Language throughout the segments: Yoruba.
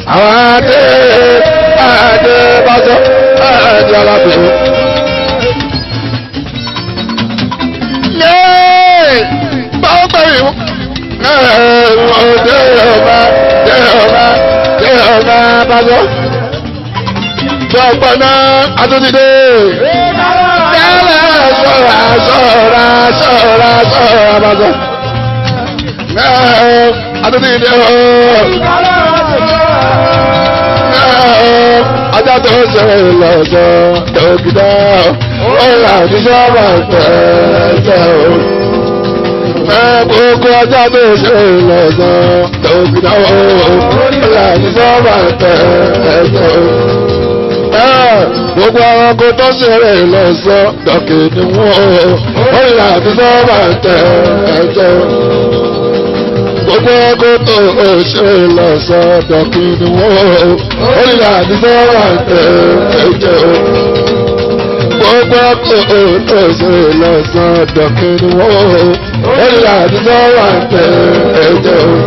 àwọn adé adé bàtọ́ adé alábòsó. yéé báwo bẹ̀rẹ̀ wọ́n. dé ọba dé ọba dé ọba bàtọ́. Gbọ̀gbọ̀nà àtúntìdé. Tẹ́lẹ̀ sọ̀ra sọ̀ra sọ̀ra sọ̀ra bàtọ́. Àtúntìdé ooo ajá tó ń ṣe lọ́jọ́ dókítà ọ̀rọ̀ àdìsọ́ máa ń tẹ̀lé o. Gbogbo ajá tó ń ṣe lọ́jọ́ dókítà ọ̀rọ̀ àdìsọ́ máa ń tẹ̀lé o. Gbogbo àwọn tó ṣeré lọ́sọ̀ dọ̀kìnì wọn ọ̀rọ̀ àdìsọ́ máa ń tẹ̀lé o gbogbo ọkọ tó o ṣe lọ sọ́dọ̀ kí ni wọn o orílẹ̀ àdìsọ wà tẹ ẹjẹ o gbogbo ọkọ tó o ṣe lọ sọ́dọ̀ kí ni wọn o orílẹ̀ àdìsọ wà tẹ ẹjẹ o.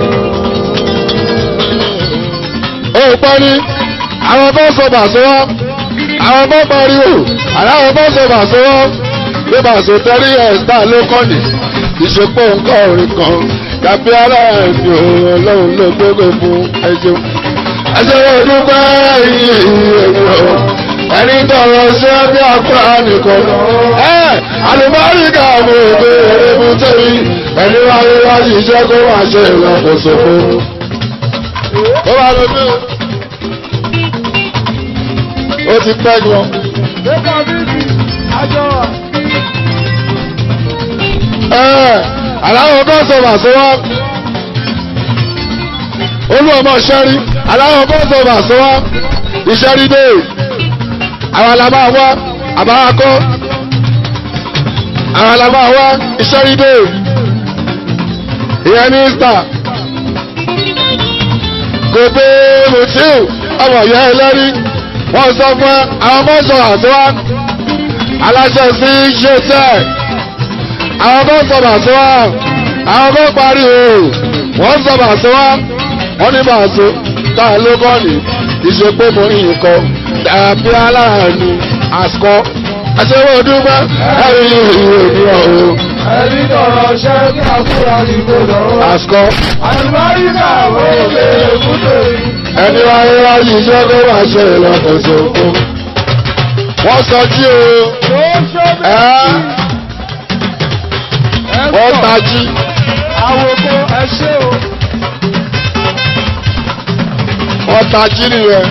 ó parí àwọn tó sọ bàṣọ wá àwọn tó pariwo àláwọn tó sọ bàṣọ wá bí bàṣọ tẹ́rí ẹ̀ sá ló kọ́ni ìṣepọ̀ nǹkan orin kan tàbí aláàbí ọlọ́run ló gbogbo fún ẹjọ́. ẹsẹ̀ wọn dúpẹ́ ìyẹ̀wò ẹni tọrọ ṣé bí akúrà nìkan. ẹ àlùbáríkà mo gbé erébu tẹ̀lé ẹni wáyé wá ṣiṣẹ́ kó máa ṣe ìlàkóso fún. ó wà lóbi ó ti pẹ́ gan. Débà bíbí, àjọ wà. aláwọ̀ kan sọ bàṣọwọ́ olú ọmọ ṣẹ́rí aláwọ̀ kan sọ bàṣọwọ́ ìṣẹ́rí dé àwọn alábà wá àbáwákọ́ àwọn alábà wá ìṣẹ́rí dé ìyẹn ní ìsà kò pé mutiu ọmọ ìyá ẹlẹ́rí wọ́n sọ fún àwọn ọmọ sọ àṣọwọ́ aláṣẹ sí ṣe tẹ́ẹ̀ àwọn kan sọ̀rọ̀ àṣọ wa àwọn kan parí o wọ́n sọ̀rọ̀ àṣọ wa wọ́n ní bàṣọ tá a ló kọ́ ni ìṣe pé mo ní nǹkan dàbí aláàánú àṣọ àṣewọ́ dúpẹ́ ẹ̀rí ìwé ìdúrà o Ẹni tọrọ ṣẹ́ bí akúrà ní gbọdọ̀. àṣọ Àlùbáríkà wo lè kúndé? ẹni wáyé wáyé iṣẹ́ tó wà ṣe ìlọ́kọ̀ọ́sọ fún wọ́n sọ jí o Tó ṣó bí ẹ́ wọ́n tají Àwòkọ ẹṣẹ́ o. wọ́n tají nìyẹn.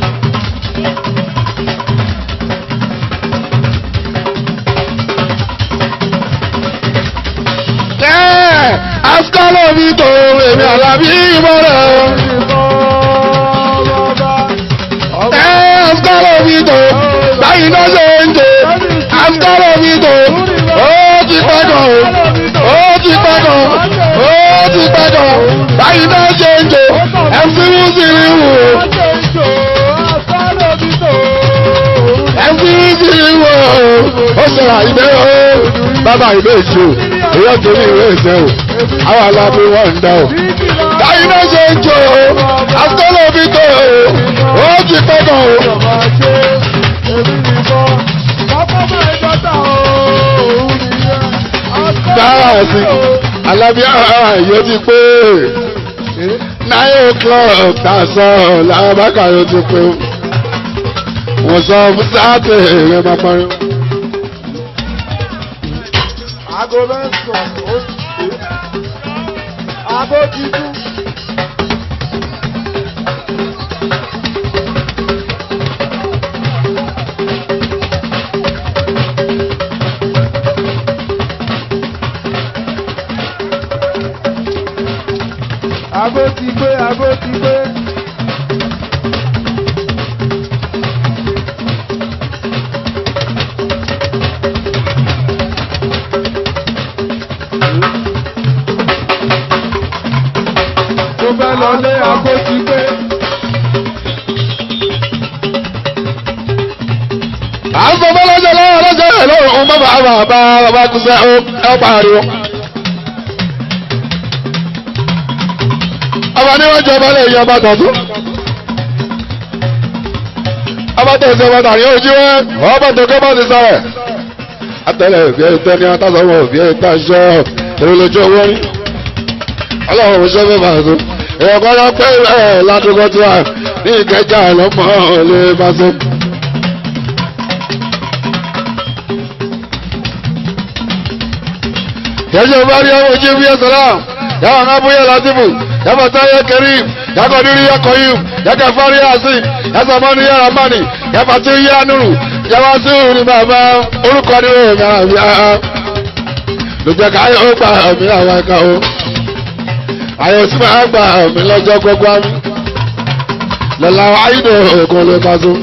Ẹ́ asukọ́lọ̀ mi tó èmi àlàbí ìmọ̀ràn. Ẹ́ asukọ́lọ̀ mi tó báyìí náà ṣe ń jẹ. Asukọ́lọ̀ mi tó ó ti pẹ́ gan o. Ó ti pẹ́ gan o. Ó ti pẹ́ gan o. Báyìí náà ṣe ń jẹ. MC Wúsìrì wò ó. MC Wúsìrì wò ó. Ó sọ̀rọ̀ àìdé o. Bàbá ìlú èjì o. Èyí ọ̀tọ̀ ní ìwé ìṣẹ́ o. Àwọn alábí wọ́n ń dá o. Báyìí náà ṣe ń jẹ o. Asukọ́lọ̀ mi tó o. Ó ti pẹ́ gan o. Dára sí. Alábí ààyè ti pé nine o'clock tàṣán làbákà yóò ti pé wọ́n sọ fún sáàtì èrè máa parí. Aago mẹ́sàn-án ó ti dé. Aago ti dún. Aago ti gbé, aago ti gbé. Mo fẹ́ lọ lé aago ti gbé. à ń sọ fọlọ́jọ́ lọ́wọ́ lọ́jọ́ rẹ̀ lọ́wọ́ ọmọ bàbá bàbá bàbá kùsẹ́ ọ pariwo. ọba níwájú ọba lè yan ọba tọ̀tún abátẹ̀ ìṣẹ́ bàtà ní ojú ẹ ọba tó kẹ́ bá ti sáré atẹ́lẹ̀ òbí ẹ̀ tẹ́ ní atásọ́wọ́ òbí ẹ̀ tá aṣọ èrò lójú owó rí ọlọ́run ò ṣẹ́fẹ́ bá tó èèyàn kan lọ pé ẹ̀ ládùúgbò tí wà ní ìkẹjà lọ́mọ lè bá tó. yẹsẹ bá rí ọmọ ojú bí ẹsẹ náà yàrá náà bóyá látìmù yàrá táyé kẹrìm yàgò nírí yàkọ yìí yàgò fárí àzìm yàtọ̀ mọ́ni yàrá mọ́ni yàrá tí ó yá nùrù yàrá tí ó ní bàbá orúkọ ní ó yàrá bí a lójẹ ká yóò gba ọmọ àwọn ẹ̀ka o àyè sí máa gba ọmọ lọ́jọ́ gbogbo àmì lọ́la ayídò ògùn ló bá tó.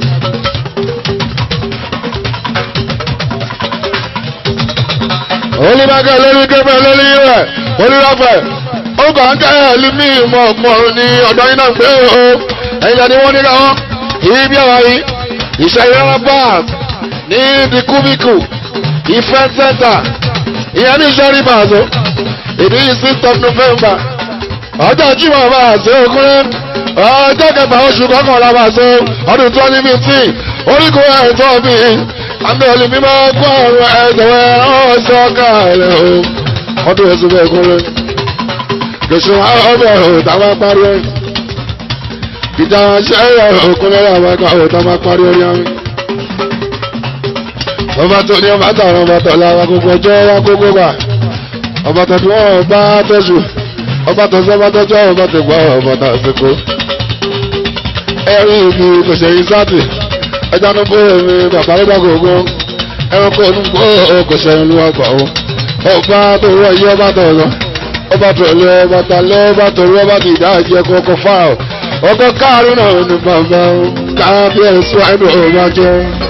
olùbàgà lórí kébẹ̀ lórí rẹ̀ olùrọ̀fẹ̀ ó kàn ń kẹ́ ẹ̀lúmí mọ̀ mọ̀rún ní ọ̀dọ́ iná gbé o ẹ̀yìn lẹ́ni wọ́n níra wọn ibi àwọn yìí ìṣẹ́ ìrẹ́rẹ́ bars ní the cubicle event center ìyẹn ní ìṣẹ́ rivers o ìdí sixth of november ọjọ́ jímọ̀ bá a ṣe okúnrẹ́ ọjọ́ kẹfà oṣù kọkànlá bá a ṣe ọdún twenty fifteen oríkùn ẹ̀tọ́ bíi àmì olùmí máa kó àwọn ẹ̀dọ̀wẹ̀ ọ̀ṣọ́ káàlẹ̀ o ọdún ẹ̀sùn bẹ́ẹ̀ kúnlẹ̀ kẹsùn ọbẹ̀ òtàwọn parí ẹ̀ ìjà ṣẹ́yà òkúnlẹ̀ àwọn ẹ̀ka òtàwọn parí ẹ̀ yámi. ọba tó ní ọba tààrà ọba tọ̀lá wa gbogbo ọjọ́ wa gbogbo gbà ọba tó tí wọ́n bá tẹ̀sù ọba tó sọ́ba tọ́jọ́ ọba tó gbọ́ ọba tó àsìkò ẹ̀rí ìlú kòṣèyí sáàtì ẹja ní bó mi bàbá nígbà gbogbo ẹranko onígbò kòṣèyí ló wà gbà ó ọba tó rọ iye ọba tó lọ ọba tó lé ọba tó lé ọba tó rí ọba tó ìdá ìjẹ kọkọ fà ó ọkọ káàrin náà ní bàbá káàbíyèsí ẹnu ọba jẹ.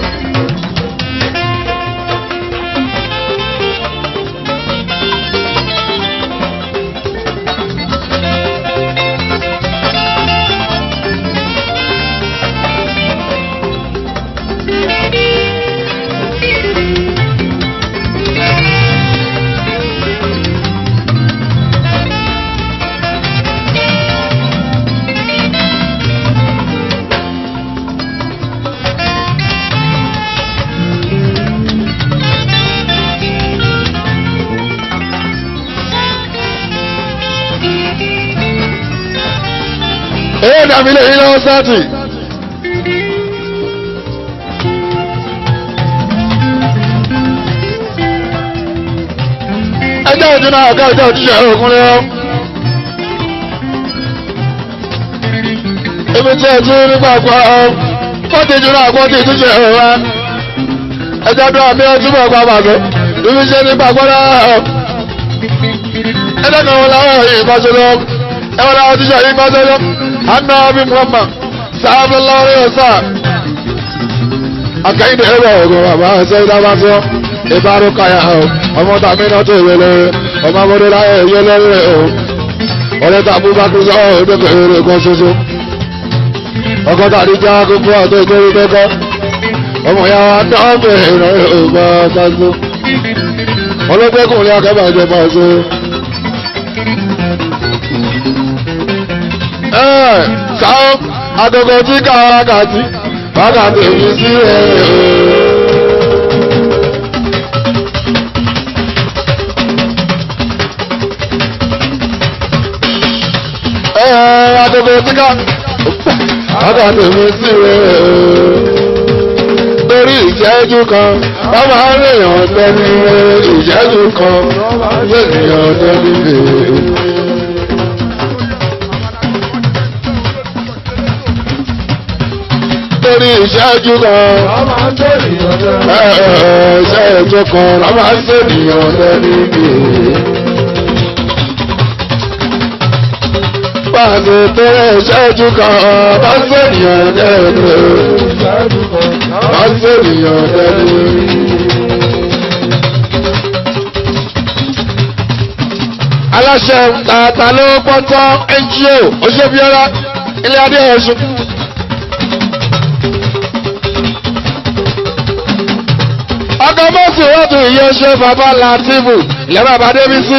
èyí dàbí lè yí lọ́wọ́ sáàtì. ẹjọ́ òjò náà ọ̀gá ọjọ́ òjíṣẹ́ òkúnlẹ̀ ọ́. ibi tí ẹ tún nípa àpá ọ́ fọ́tí jù náà fọ́tí ìtúnṣe ọ̀rá. ẹjọ́ tó àbí ẹ túbọ̀ pa bàbá ibi tí ẹ nípa àpá náà ọ́. ẹjọ́ kan wọn láwọn ìbáṣe lọ ẹwọ́n láwọn tíṣà ìbáṣe lọ anna abi muhammad sallallahu alaihi wasallam akẹ́yìndé ẹ̀rọ ọ̀gọ̀ bàbá ẹ̀sẹ̀ ìdábàtọ́ ìbárò káyà ọ̀ ọmọ tàbí náà tó ìwé lórí ọmọ ọmọdé láyé ìyé lórí ọ̀ ọ̀rẹ́ tàbí bá kú sọ ọ̀dọ́ èrè kan ṣoṣo ọkọ̀ tàbí já gbogbo àtọ́ ìkórè tẹ́kọ́ ọmọ ya wa náà bẹ̀rẹ̀ ìrọ̀lẹ́ ògbà pàṣẹ ọlọ́gbẹ́kùnrin akẹ́bàjẹ́ pàṣẹ. sáà agogo tí ká wákàtí wákàtí mi sí ẹ̀ ẹ̀ agogo tí ká wákàtí mi sí ẹ̀ lórí ìṣẹ́jú kan wọ́n máa ń rèèyàn lẹ́ni ìṣẹ́jú kan lẹ́nìyàn lẹ́ni lè. lórí ìṣẹ́jú kan. ìṣẹ́jú kan la máa ń ṣènìyàn lẹ́ni bí. Pàṣẹ tẹ́lẹ̀ ìṣẹ́jú kan bá ṣènìyàn lẹ́ni. Bá ṣènìyàn lẹ́ni. Aláṣẹ tààtà ló pọ́tọ́ NGO Oṣèbíọ́lá ilé adé Ọ̀ṣun. ọkọ̀ mọ́sí wọ́n tún ìyẹ́ ṣe bàbá látìbù ilẹ̀ bàbá débi sí.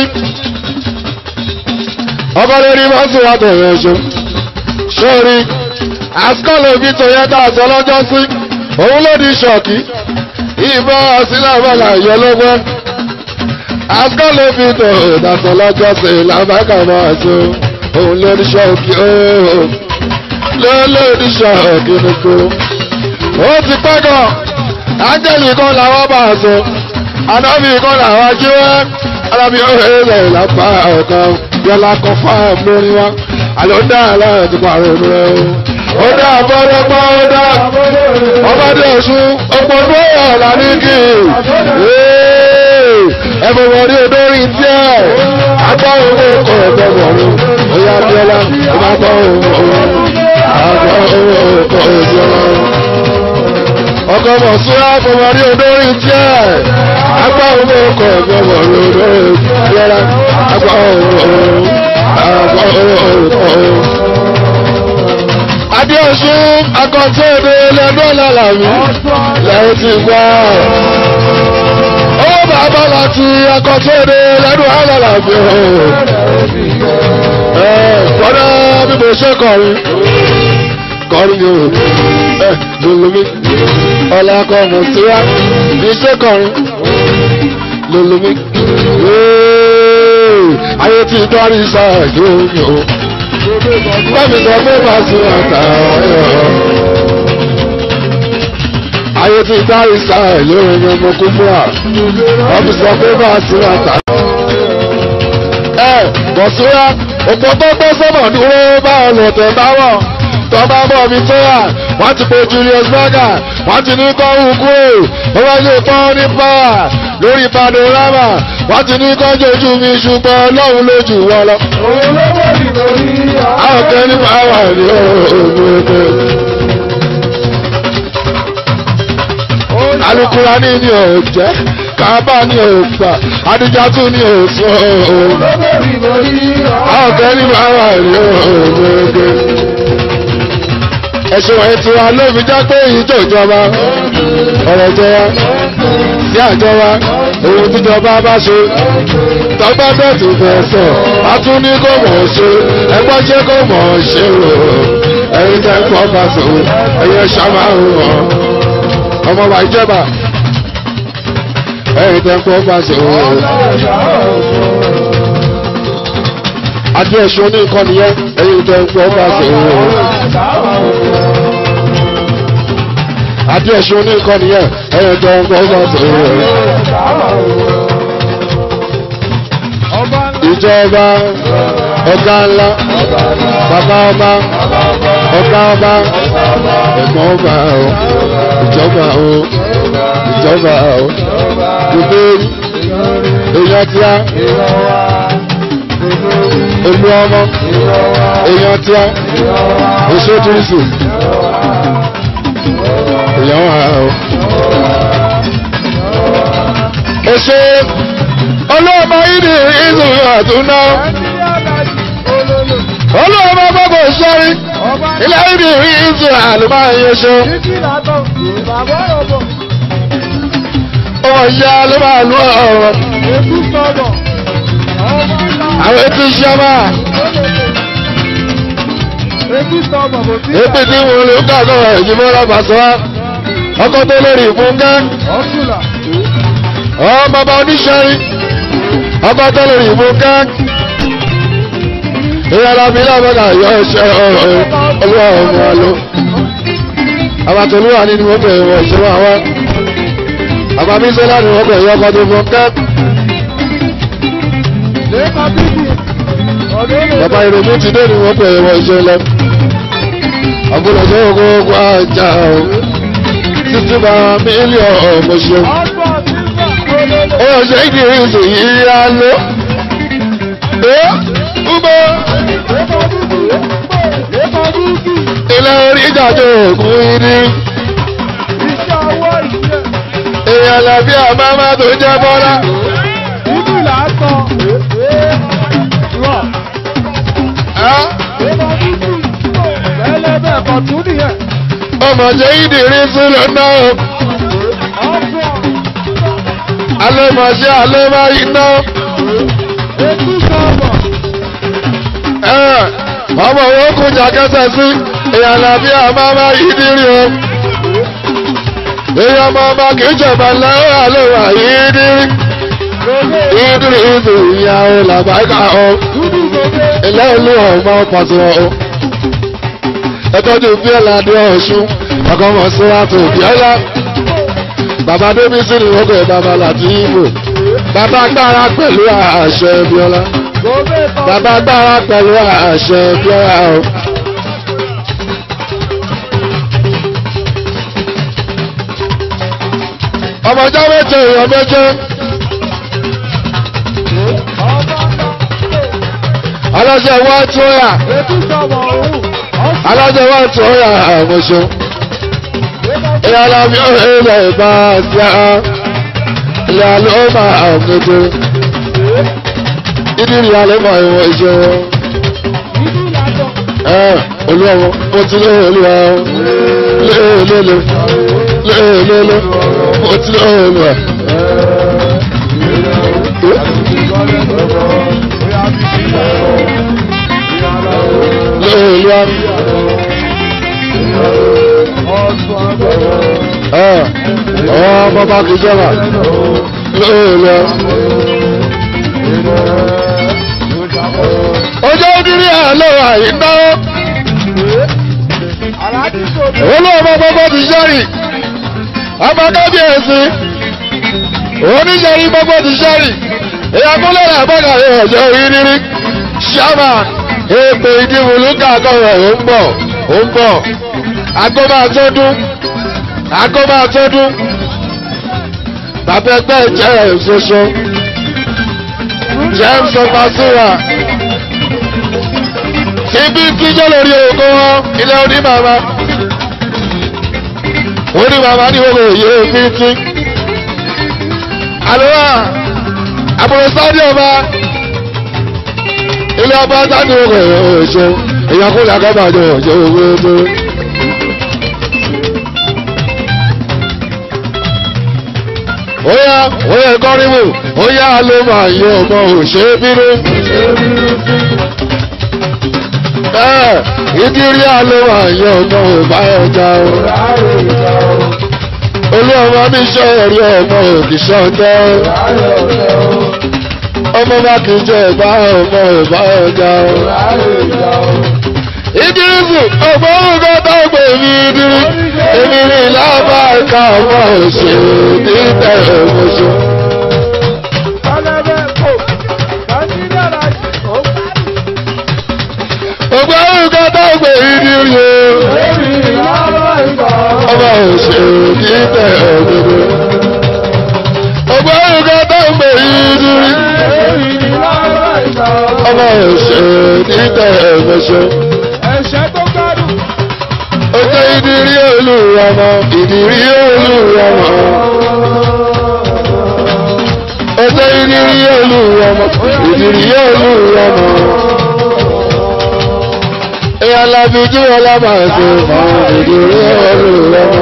ọkọ̀ lórí mọ́sí wọ́n tún ìyẹ́ ṣe. sórí àsìkọ́lù òbí tó yẹ ká sọ lọ́jọ́ sí òun ló di ṣọ́ọ̀kì ìbọn àsìlábàlà ìyọlọ́gbọ́n asọ́lé fi tò ìdásọ̀ lọ́jọ́ sí làbákà máa so òun ló di ṣọ́ọ̀kì ooo ló ló di ṣọ́ọ̀kì nìkó ó ti pẹ́ gan ángẹ́lì kan làwọn bá a so ànábì kan làwọn jíwẹ́ alábí ọ̀rẹ́ lápá ọ̀kan yọlá kan fáàm lórí wa àlọ́ dá aláàtí pàrọ̀ rẹ̀ o ó dá abọ́dọ́gbọ́ ó dá ọmọdé ọ̀ṣun ọpọlú ọ̀la ní kí ẹ̀fọ́ wọlé olórí díẹ̀ agbá owó kọ̀ ẹ̀gbẹ́ wọ̀rọ̀ oyè abiola ọba gbọ́ owó agbá owó kọ̀ ẹ̀gbẹ́ wọ̀rọ̀ ọkọ̀ mọ̀súra fọwọ́rí olórí díẹ̀ agbá owó kọ̀ ẹ̀gbẹ́ wọ̀rọ̀ olórí díẹ̀ agbá owó agbá owó kọ̀ ẹ̀gbẹ́ Adéọ̀ṣun akọ̀tẹ́ẹ̀dẹ̀ lẹ́dọ́ lálàmí lẹ́yìn tí gbọ́. Owó bàbá láti akọ̀tẹ́ẹ̀dẹ̀ lẹ́dọ́ lálàmí. Ẹ fọ́nà bí mo ṣe kọrin. Kọrin o. Ẹ lolomi. Ọlá kọ mọ̀ síra. Bí ṣe kọrin. Lolomi. Ayé ti dọ́rí sáà yóò yóò bámi sọ pé máa sun àtàwọn ẹ̀rọ. ayé ti dárí sáà lórí ẹni ọmọ kú fún wa wọ́n fi sọ pé máa sun àtàwọn. ẹ bọ̀súra òpó tó gbọ́ sọ́mọ̀ dúró bá ọlọ́tẹ̀ bá wọ̀ tó bá bọ̀ mi tó wà wọ́n ti pe Julius Berger wọ́n ti ní kọ́ hù kúrò ó wá lè pọ́n ní pàwà lórí panorama wọ́n ti ní kọ́ jojú mi ṣùgbọ́n ọlọ́run lójú wọn lọ. àwọn kan ní pàwà ní òògùn ẹgbẹ́. alukurani ni ò jẹ́ kábà ni ò gbà adijatu ni ò sọ òun. àwọn kan ní pàwà ní òògùn ẹgbẹ́ ẹ̀sùn ẹ̀ tí wa ló fi já pé ìjọ ìjọba ọ̀rọ̀ ìjọba sí àjọba ohun tíjọba bá ṣe tọ́gbà bẹ́ẹ̀tì fẹ́ sọ a tún ní kó mọ̀ ọ́ ṣe ẹgbọ́n ṣe kó mọ̀ ọ́ ṣe o ẹ̀yin tẹ́ ń kọ́ bá sọ ẹ̀yẹ ṣàmà ń wọ̀ ọmọ wa ìjọba ẹ̀yin tẹ́ ń kọ́ bá sọ adé ẹ̀sùn oníkan nìyẹn ẹ̀yin tẹ́ ń kọ́ bá sọ adé ẹ̀sùn oníkan nìyẹn ẹ̀yin tẹ́ ń kọ́ bá sọ ìjọba ọ̀gá ńlá bàbá ọba ọ̀gá ọba ẹ̀gbọ́n ọba o ìjọba o ìjọba o gbogbo èèyàn tíá olú ọmọ èèyàn tíá oṣù túnṣù èèyàn wà o. oṣù olóòmọ ìdí ìzù àtúná olóòmọ gbogbo sọrí ilé ìdí ìzù àlùmá ìyẹsọ ọmọ ìyá ló máa lú ọ̀rọ̀ àwọn etí ìṣẹ́mà ebi tí wọn lè ká sọ̀rọ̀ ìjìmọ́ lábàṣọ́ ọkọ̀ tó lórí ìfúnkẹ́ ọ bàbá oníṣẹ́rí ọba tó lórí ìfúnkẹ́ ìyára mi lábàgà yọ ẹṣẹ́ olúwa ọmọ alo àbàtòlúwà nínú wọn bẹ̀rẹ̀ wọ̀ ìṣẹ́wọ́ àwọn àbábíṣẹ́ láti wọ́n bẹ̀rẹ̀ ọkọ̀ tó fúnkẹ́ bàbá ìrònú ti dé ní wọ́n bẹ̀rẹ̀ wọ̀ ìṣẹ́ lọ àbúrò tó gbogbo àjà o títí bá mílíọ̀nù ọmọ ṣeun ó ṣe ìdí ìrìnsì yìí á lọ. Ubo ilé orí ìjàjọ ògùn ìdí. Èèyàn làbí àmàmà tó jẹ́ bọ́lá. Ọmọ jẹ́ ìdí ìrìnsì lọ́nà o. Alẹ́ mọ̀ ṣe alẹ́ máa iná. ọmọ owó kún jàkẹ́sẹ̀ sí ìyànà bí a máa máa yí dírí o èyí ọmọ ọba kì í jọba lọ́wọ́ àlọ́wà ìdírí ìdírí ìdí ìyàwó làbáyíká ọ ilé ìlú ọmọ pàtó ọ ẹtọ́jú bíọ́lá dé ọ̀ṣun ọkọ̀ mọ̀ sí àtò bíọ́lá bàbá débísí ni wọ́n pè bàbá láti ìbò bàbá gbára pẹ̀lú àṣẹ bíọ́lá bàbá gbára pẹ̀lú àṣẹ bíọ́lá o. ọmọjọ́ méje èèyàn méje aláṣẹ wá tó yà aláṣẹ wá tó yà àmọ́ṣọ́ ìyá alábi ilẹ̀ ìbá sí a ilẹ̀ alóma àmọ́ṣọ́ ìdí ìyá alóma ìwọ̀n ìṣe wọn. ẹ olúwa mo ti lé olúwa lé lé lé lé lé lé mo ti lé olúwa. lé olúwa. ẹ ọ bàbá kìí jẹba lé olúwa. ọjọ́ ìdírí àlọ́ àyínáwó olóòmọ gbogbo ti sẹ́rì ọmọ kábíyèsí oníṣẹ́rí gbogbo ti sẹ́rì ìyàkúnlẹ̀ àbọ̀gàrẹ̀ ọ̀jọ́ ìrírí ṣáàmà èpè ìdìbòlú kàkọ́rọ̀ ò ń bọ̀ ò ń bọ̀ àgọ́mà tọ́dún àgọ́mà tọ́dún bàbá ẹgbẹ́ jẹ́ ìṣoṣo james ọbaṣúra ibi tíjọ́ lórí ogun wọn ilẹ̀ onímàmá onímàmá ní gbogbo òye fíntí àlùwà àbúrò sáàdì ọba ilé ọba sáàdì gbogbo òṣè èèyàn kúlẹ̀ akọ́bàjọ òṣè owó tó. Oya oya kọ́rìmù oya ló máa yọ ọmọ òṣè bínú ìdírí àlọ́wà yọ ọmọ ọba ọjà o. olú ọmọ mi ṣe ẹ̀rí ọmọ òkìṣẹ́ ọjọ́. ọmọ bá kì í jẹ ìbá ọmọ ọba ọjà o. ìdírí fún ọgbọ́n ògbà tó gbè mí ìdírí. èmi ní lábá ẹ̀ka ọmọ òṣèlú ní tẹ̀lé ọmọṣẹ́. ọgbà ògá dágbé ìdírí o. ọba òṣèlú kì í tẹ òdodo. ọgbà ògá dágbé ìdírí. ọba òṣèlú kì í tẹ ẹ̀mẹṣẹ. ó jẹ́ ìdírí olùrànà ìdírí olùrànà. ó jẹ́ ìdírí olùrànà ìdírí olùrànà ìyá alábíjú ọlámàṣẹ máa ìdúró olùrọmọ.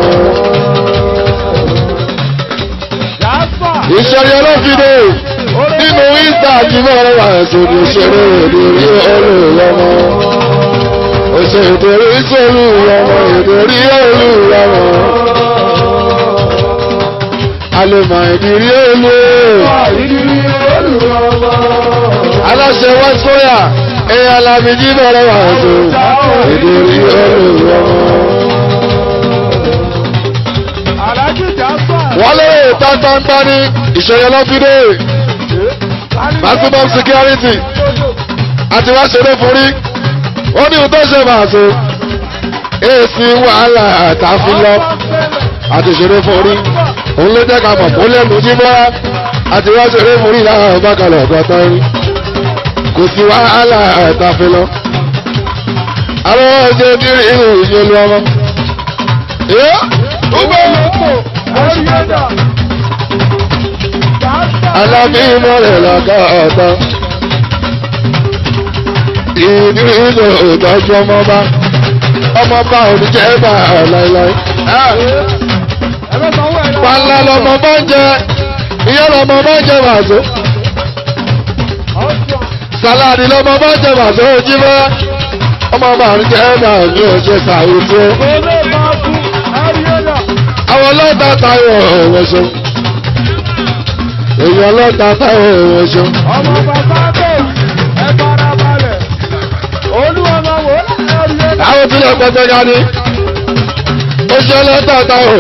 ìṣẹ̀lẹ̀ ọlọ́fídé nínú ìta àjímọ̀ ọlọ́màṣẹ ní ìṣẹ̀lẹ̀ ìdúró olùrọmọ. òṣè ìdúró ìṣẹ̀ olùrọmọ ìdúrí olùrọmọ. alẹ́mọ̀ ìdírí olùrọmọ. aláṣẹ wọ́n sọ́yà ẹ̀yà alábíjí bẹ̀rẹ̀ wà tó ìdírí olùrọ̀. wọ́n lè tàntàntà ní ìṣẹ̀yẹ lọ́fídé maximum security àti wá ṣeré forí wọ́n ní ìtọ́ ṣe máa so èsì wàhálà àtàfilọ́ àti ṣeré forí òun ló jẹ́ ká mọ̀ kó lẹ́nu jíbọ́ àti wá ṣeré forí láwọn ọgbàkalẹ̀ ọ̀gọ́tọ́ rí kò sí wàhálà ẹ̀tàfẹ́ lọ. àwọn ọjọ́ nírí ìlú ìṣèlú ọmọ. Yọ́ gbogbo alábí mọ́rẹ̀ lọ́kọ̀ ọ̀tọ̀. Ìdírí ìlú ìtọ́jú ọmọba. Ọmọba òdìjẹ́ bà láíláí. Pàlà lọmọ bá ń jẹ, ìyá lọmọ bá ń jẹ wàzó sàláàdì lọ́mọ bá jẹ bàtọ́ ojú bá ọmọ bá ń jẹ́ bá ní oṣù sàwùjọ. àwọn ọlọ́ta táyọ̀ ọ̀wọ́sọ. èèyàn ọlọ́ta táyọ̀ ọ̀wọ́sọ. ọmọ bàbá tó ẹ fara balẹ̀ olúwọmọ wò láàrin ẹ̀dá. àwọn tí lè pẹ́pẹ́ dání. ó ṣe ọlọ́ta táyọ̀.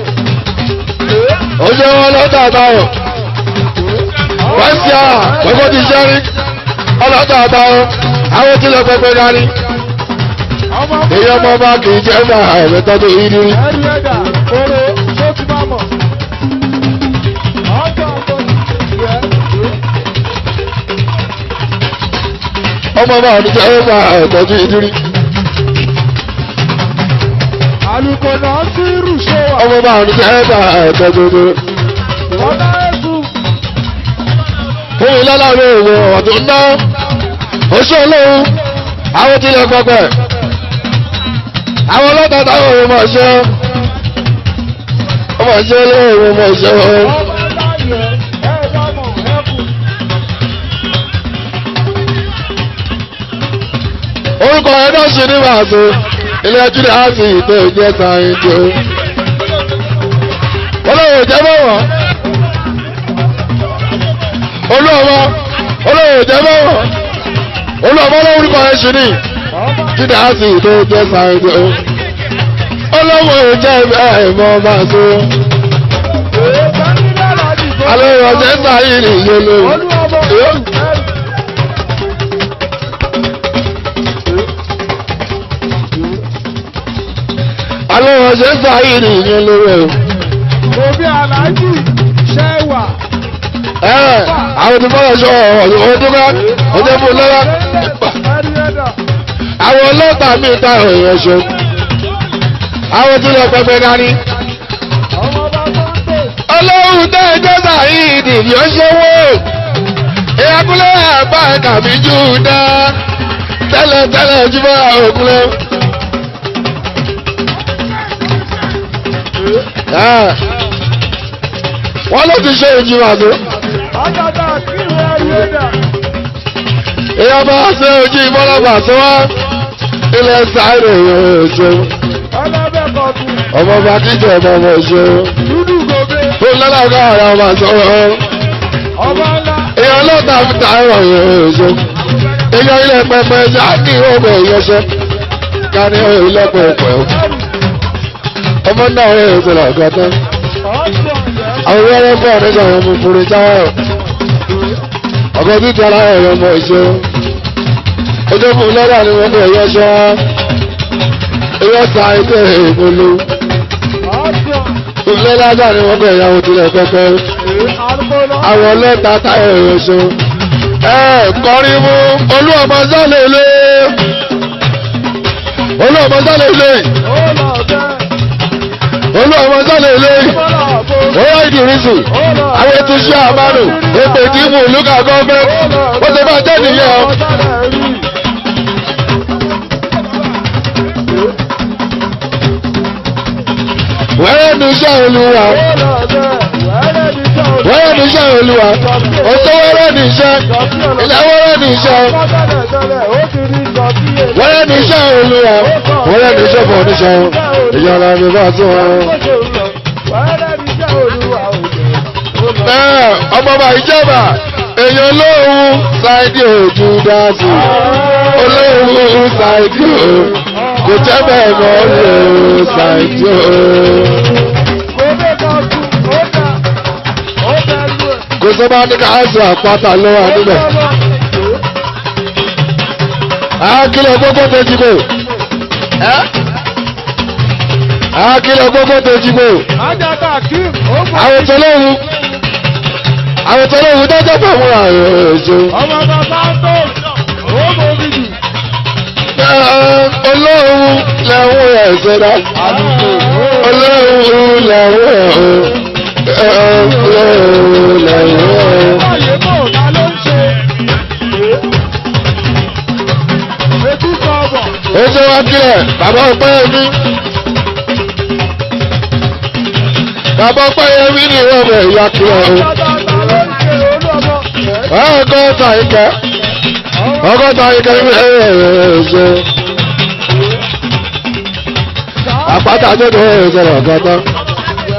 ó ṣe ọlọ́ta táyọ̀. wẹ́síà gbogbo ti ṣẹ́ rí. ọlọ́ta táyọ̀. àwọn tí lè pẹ́pẹ́ dání. ọmọ èyí ọmọ bá kì í jẹ́ ẹ̀dá ẹ̀mẹ́tọ́ tó yí nírí. ẹ̀rí ẹ̀dá kóró tó ti máa mọ̀. ọjọ́ ọjọ́ ìyẹ́ ọmọ bá ní jẹ́ ẹ̀dá ẹ̀mẹ́tọ́ tó yí nírí. àlùkò náà sí rùṣọ́ wa. ọmọ bá ní jẹ́ ẹ̀dá ẹ̀mẹ́tọ́ tó yí nírí. ọ̀dà ẹ̀sùn fún ìlọ́láwọ̀ òwò ọ̀dún ná oṣù olóhùn àwọn tí lè pẹpẹ àwọn ọlọ́ta táwọn òun mọ̀ ṣe ọmọ ṣe olóhùn mọ̀ ṣe ọmọ láyé ẹ̀dá mọ̀ ẹ̀kú. orúkọ ẹ̀ náà ṣe ní màṣẹ ilé ẹjú ní àti ìpè ìjẹ sáyẹn tó olóhùn jẹ́ bọ̀wọ̀ olóhùn olóhùn jẹ́ bọ̀wọ̀ olóhùn olórúkọ ẹ̀ ṣe ní ọmọ jíde àti ìpè ìjẹ sáyẹn tó olóhùn jẹ́ bẹ́ẹ̀ mọ́ máa tó. èèkàn nílẹ̀ láti gbọ́. alẹ́ ìrọ̀jẹ́ sáyé ní iye lórí. olúwọmọ wò ẹ̀rù. alẹ́ ìrọ̀jẹ́ sáyé ní iye lórí. òbí aláàjì ṣẹ́wà. ẹ àwọn tí fọwọ́ sọ ọ̀rọ̀ ọdún ká ọjọ́ fún lọ́wọ́. ẹ̀rí ẹ̀dá. àwọn ọlọ́pàá mi ta ọ̀rọ̀ ṣe. àwọn tí lọ pẹpẹ dání. ọmọ bàbá tó. ọlọ́run tẹ́ ẹjọ́ sáyé ní ìdí ọṣẹ́wó. ìyàkúlẹ̀ àgbà kàmí jù dá. tẹ́lẹ̀ tẹ́lẹ̀ jùmọ̀ òkúlẹ̀. wọ́n ló ti ṣe ìjìnlẹ̀ àti. Àjàdá kí ni ẹ̀rí ẹ̀dá? èèyàn bá ṣe ojú ìbọ́lọ́gbà tó wá ilẹ̀ sáré oṣù Ọlọ́bẹ̀ kọ̀ọ̀tù. ọmọ bá kíjọ ọmọ ọmọ oṣù Dúdú gòbè. tó lọ́lọ́gá ara ọmọ sọ̀rọ̀ Ọba ńlá. èèyàn lọ́ta fi ta ẹ̀rọ oṣù èèyàn ilẹ̀ pẹpẹ jáde ọmọ ìyọṣẹ káni ilẹ̀ pẹpẹ ọmọ náà rẹ̀ oṣù lọ́gọ́tọ́ Ọ̀sán ọ̀yẹ́. àwọn wẹ́rẹ́ fún ọ̀rẹ́sọ̀ àwọn ọmọkùnrin táwọn ọkọ̀ títí ara ẹ̀rọ ọmọ ìṣó ojú fún lọ́dà ni wọ́n ní ẹ̀yọ́ ṣọ́ ẹ̀yọ́ sa ẹgbẹ́ ìpolú Ọ̀sán. ìfúnlẹ̀ lájà ni wọ́n kọ̀ ìyàwó tilẹ̀ pẹ́pẹ́ Àlùkòlọ́. àwọn ọlọ́ta táyọ̀ ẹ̀rọ ṣó ẹ kọrin mú olú ọmọ sálẹ̀ ilé olú ọmọ sálẹ̀ ilé Ó lọ bẹ́. olú ọmọ sálẹ̀ ilé Bọ́lá àbò. oyè ìdìrísù Ó lọ. àwọn ètò iṣẹ́ àmàlù èpè ìdìbò lùkà gọ́ọ̀mẹ́ ó ti bá jẹ́ nìyẹn o. Ọ̀sán rí. wẹ́rẹ́ ní iṣẹ́ olúwa Ó lọ bẹ́. Wẹ́rẹ́ ní sẹ́ òní. wẹ́rẹ́ ní iṣẹ́ olúwa òtó wẹ́rẹ́ ní iṣẹ́ ilẹ̀ wẹ́rẹ́ ní iṣẹ́ Tẹ́lẹ̀ tẹ́lẹ̀ ó ti rí sọ sí èlé. wẹ́rẹ́ ní iṣẹ́ olúwa wẹ́rẹ́ ní iṣẹ́ fún oníṣẹ́ ìyára mi bá tún wọn. Wẹ́rẹ́ ní sẹ́ olúwa òjò. Ó lọ. bẹ́ẹ̀ ọmọ bá ìjọba èèyàn olóhùn ṣáìdì òjú dáàsì olóhùn ṣáìdì o kò jẹ́ bẹ́ẹ̀ mọ́ olóhùn ṣáìdì o. Gòbè kan tún. Ó dà. Ó dà lù ẹ̀. kò sọ bá ní káàsì àpáta ló wà níbẹ̀. àákìlọ̀ gbogbo tó jí bò. àákìlọ̀ gbogbo tó jí bò. Ajáta Kim, ó gbọ́. àwọn tó lóhùn àwọn tó lóhùn dájọ́ pọ̀ fún àwọn èso. Ọmọ bàbá tó. Ó mọ mi jù. olóhùn lẹ́hùn ẹ̀sẹ̀ dá. Àlùkò. olóhùn lẹ́hùn ẹ̀ olóhùn lẹ́hùn ẹ̀. Báyé bò ta ló ń ṣe? Etí kan bọ̀. ó ṣe wá kílẹ̀ bàbá ọpẹ́ mi. bàbá ọpẹ́ yẹn mi ní ìwọ̀n bẹ̀ ìyá kílẹ̀ o. Ajáta ta ló ń ṣe olúọmọ? ọgọ́ta ìkẹ́ ọgọ́ta ìkẹ́ ní ẹ̀ẹ́dẹ̀ àpáta tó tó ẹ̀ẹ́dẹ̀ ọgọ́ta.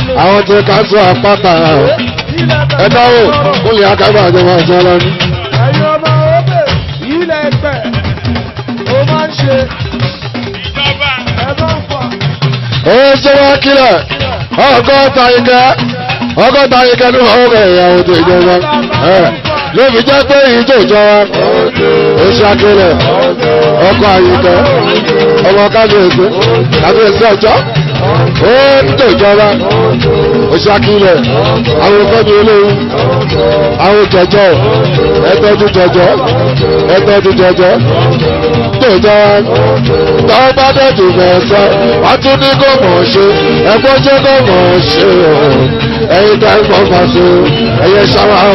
àwọn tí ká sọ àpáta ẹ dáwọ́ kúnlẹ̀ akábà àti ọmọ àti ọlọ́ni. ẹ̀yin ọmọ ọbẹ̀ ilẹ̀ ẹgbẹ́ ó máa ń ṣe ẹ bá ń fà. ó ṣe wá kílẹ̀ ọgọ́ta ike ọgọ́ta ike ní ọ̀rẹ́ ìyàwó tó ìjọba lóbi jẹ́ pé ìjọ ìjọba ó ṣe akílẹ̀ ọkọ̀ àyíkẹ́ ọmọ kábíyèsí kábíyèsí ọjọ́ ó ń tó ìjọba ó ṣe akílẹ̀ àwọn fẹ́mi olóhùn àwọn jọjọ ẹtọ́jú jọjọ ẹtọ́jú jọjọ tó ìjọba tọ́ bá dẹ̀tù mẹ́sàn wá tún ní kò mọ̀ ṣe ẹgbọ́n jẹ́ kò mọ̀ ṣe o ẹ̀yin tá ń pọ̀ fàṣọ ẹ̀yẹ ṣáwá o.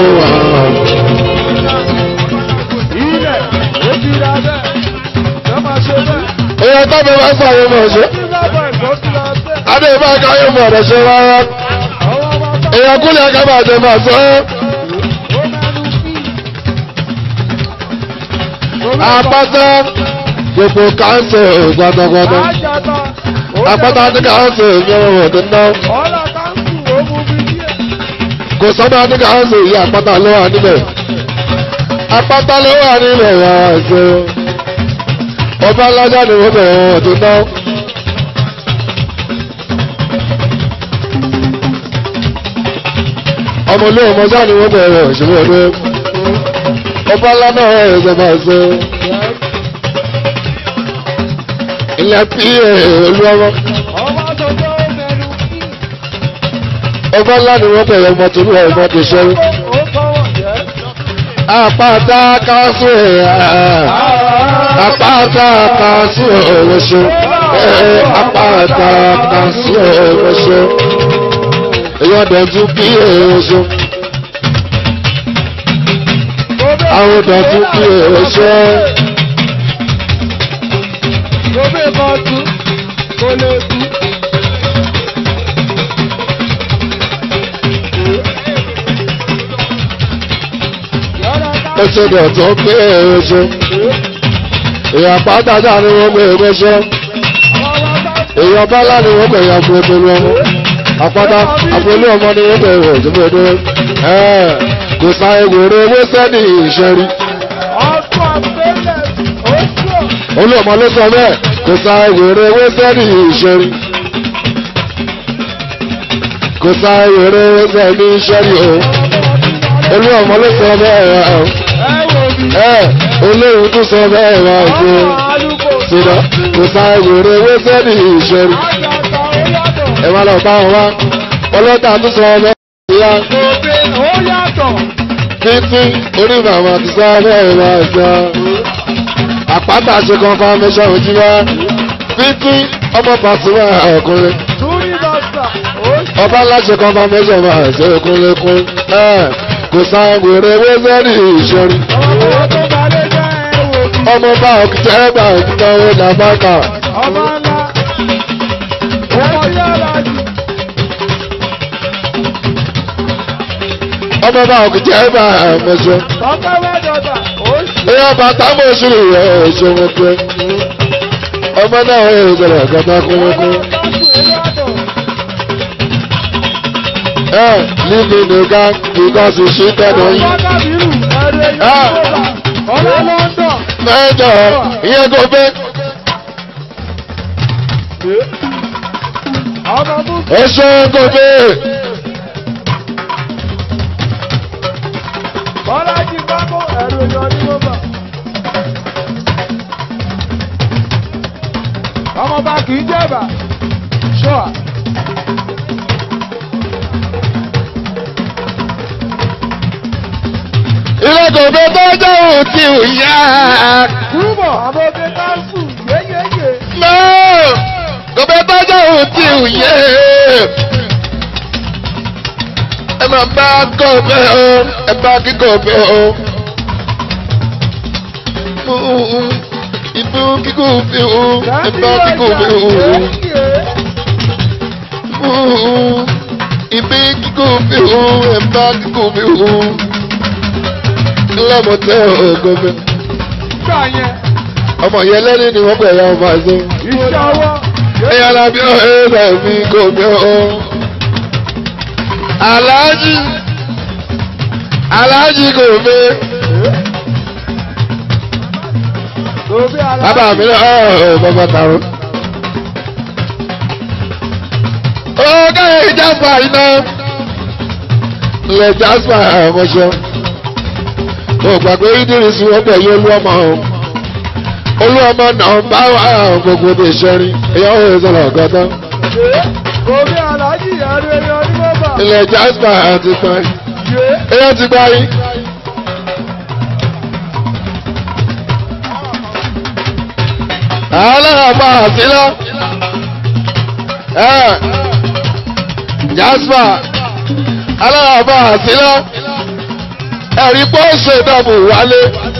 ilẹ̀ ó ti ra bẹ́ẹ̀ ẹ máa ṣe bẹ́ẹ̀. èèyàn tó bí wọ́n sọ àwọn ọmọ ṣe ní lábọ̀ ẹ̀kọ́ ti ra bẹ́ẹ̀. adé bá káyọ̀ mọ̀ ọ̀rọ̀ ṣe rárá àwọn ọmọ bá èèyàn kúlẹ̀ akábà jẹ máa sọ ẹ́ ó mẹ́nu bí. apáta gbogbo káńsẹ̀ gbọdọgbọdọ Àjàtà apáta ní káńsẹ̀ ìyẹn wọ̀ tó ná ọ̀la káńsù ó mú bí díẹ̀. kò sọ́dọ̀ ní káńsẹ̀ ìyá apáta ló wà níbẹ̀ apáta ló wà níbẹ̀ wà ṣe ọba alájà ni wọ́n bẹ̀rẹ̀ wọ̀ tó ná. ọmọ ilé ọmọ sáà ni wọ́n bẹ̀rẹ̀ ìṣòro ọdún ọba ńlá náà ẹ̀ ṣe máa ṣe ilẹ̀ pí olú ọmọ ọmọ àtọ̀tọ̀ ó mẹ́nu bí. ọba ńlá ni wọ́n bẹ̀rẹ̀ ọmọ tó lúwa ọmọ tó ṣe ó kọ́wọ̀ jẹ́. àpáta kásù ẹ̀ àpáta kásù ẹ̀ ṣe àpáta kásù ẹ̀ ṣe èyàn dọ̀tú pí ẹ̀ ṣe àwọn dọ̀tú pí ẹ̀ ṣe. Gobe kan tú, kò lè tú. Yọ̀rọ̀ ká ó ṣe dọ̀tú pí ẹ̀ ṣe èyàn pàtàkì ni wọ́n gbé ẹ̀ ṣe ọmọ bá èyàn bálá ni wọ́n gbẹ̀yà fún ẹgbẹ̀rún ọmọ àpáta àpòlú ọmọ ni wọ́n bẹ̀rẹ̀ òjòmọdé kò sa ewúro owó sẹ́ni ìṣẹ́rí ọkọ̀ àgbélẹ̀ oṣù olú ọmọ ló sọ bẹ́ẹ̀ kò sa ewúro owó sẹ́ni ìṣẹ́rí kò sa ewúro owó sẹ́ni ìṣẹ́rí o olú ọmọ ló sọ bẹ́ẹ̀ ẹ wò mí. ẹ olóhùn tún sọ bẹ́ẹ̀ wá ṣe Ọmọ àlùkò ṣùgbọ́n kò sa ewúro owó sẹ́ni ìṣẹ́rí àjàtà ó yàtọ̀. ẹ má lọ bá wọn wá ọlọ́tà tún sọ bẹ́ẹ̀ ìyá. Gobe ó yàtọ̀. títí orí màmá ti sáré ẹ̀rọ ẹ̀sán àpáta ṣe confirmation ojú wa títí ọmọ pàṣípà ọkùnrin Túrí bàtà oṣù. ọba láṣẹ confirmation máa ṣe ọkùnrin kún ẹ kò san wèrè wẹ́sẹ̀rì ìṣẹ́rí Ọmọ tó balẹ̀ jẹ́ ẹ wò mí. ọmọ bá ọkùnrin ẹgbà ìnáwó làbákà Ọmọ ńlá. Ọmọ yàrá jù. ọmọ bá ọkùnrin ẹgbà ẹ̀mẹ́sọ Tọ́pẹ́ wẹ́dọ̀dà oṣù. ẹ̀yà bàtà mọ̀ sí rẹ̀ ẹ̀ṣọ́ wọn pé ọmọ náà ẹ̀ ìṣẹ̀lẹ̀ kẹta kúnlẹ́kún. Eh, leave me the gang because you cheated on you. Mẹ́jọ, ìyẹn kò fẹ́. Ẹ̀ṣọ́ kò fẹ́. Ọmọ bá kìí jẹ́bà, ṣọ́à. Ilé kò fẹ́ tó jẹ́ òun tí ò yá. Túbọ̀ àwọn ọbẹ̀ káńsù yéyéyé. Mọ́ kò fẹ́ tó jẹ́ òun tí ò yé. Ẹ máa bá kò fẹ́ o, ẹ bá kí kò fẹ́ o. Ìbú kíkò fẹ́ o, ẹ bá kíkò fẹ́ o. Ibi kíkó fi hu ẹ̀bá kíkó fi hu. Lọ́mọtẹ́ ògòmẹ. Gbà yẹn, Ọmọ yẹn lẹ́ni ni wọ́n pẹ̀ ya ọmọ àṣẹ. iṣẹ́ ọwọ́. Ẹ̀yà làbí ọ̀hẹ́ rẹ̀ mi kò gbé o. aláàjì aláàjì kò fẹ́ Òbí aláàjì. bàbá mi lọ ọ bàbá tààrọ. ó káyọ̀ ìjàmbá iná ilẹ̀ jasper ọmọṣẹ́ mo gbàgbé idris wọ́n pẹ̀lú olúọmọ olúọmọ náà bá wà gbogbo ní ìṣẹ́rin èyàn ò sọ̀rọ̀ ọ̀gọ́tọ́ Òbí aláàjì ẹ̀rù ẹ̀yọ onímọ̀bà. ilẹ̀ jasper àti pẹ́ èyàn ti gbá yín. aláàbà àtìlá jasper aláàbà àtìlá ẹ̀rí pọ́ọ̀sì ìdọ̀bù wálé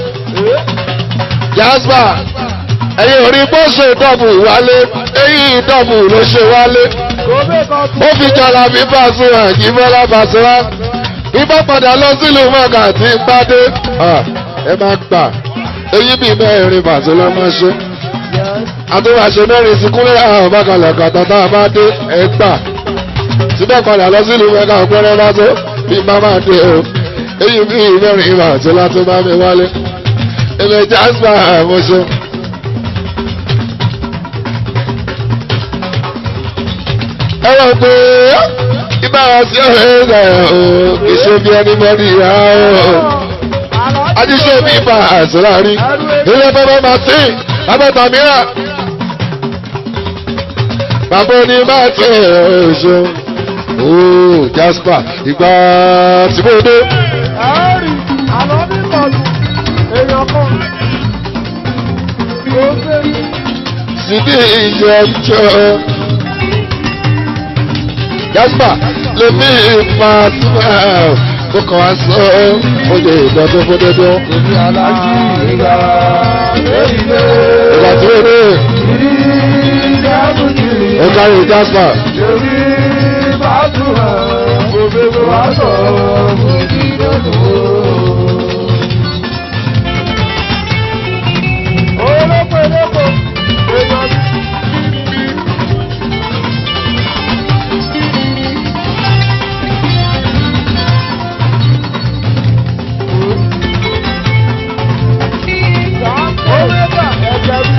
jasper ẹ̀yìn orí pọ́ọ̀sì ìdọ̀bù wálé eyín ìdọ̀bù ló ṣe wálé Òbí kan tún. ó fi jọra bí fàṣọ ẹ̀jí bọ́lá fàṣọwá ibà padà lọ sílùú mọ́gà tí ń bá dé ẹ má gbà eyín bíi mẹ́rin fàṣọ ló máa ṣe àtúwàṣe mẹ́rin sí kúnlẹ̀ àwọn bákalẹ̀ kàtà tá a bá dé ẹ gbà síbẹ̀ padà lọ sílùú mọ́gà ọ̀pẹ́rẹ́ bá tó bí má máa dé o eyín bíi mẹ́rin fàṣọ látó bá mi wálé ilé jasper àmọ́ṣe. ẹ̀rọ pé ibà wá sí ọ̀rẹ́ rẹ̀ o kì í ṣe bí ẹni mọ́ni ìyá o adíṣe mi bá àṣírà rí ilé bàbá martin abẹ́ta mìíràn bàbá oní martin ọ̀ṣọ́ ooo jasper ìgbà tí mo dé Ẹ̀rì àlọ́ ní kọlù èèyàn kan. Òbí síbi ìyẹ̀jọ́ jasper lèmi máa tún ẹ̀ kó kàn wá sọ ó lè dọ́dún fún dọ́dún. Òbí aláàjì ìgbà èyílé. ìgbà tí ó dé Ìdí ìjábùjì. ó kárí jasper. Èmi bá tún hàn. Òbí mi wá sọ òbí lọ́dún. Olóko olóko èèyàn bí. Omega ẹ̀jẹ̀ bí.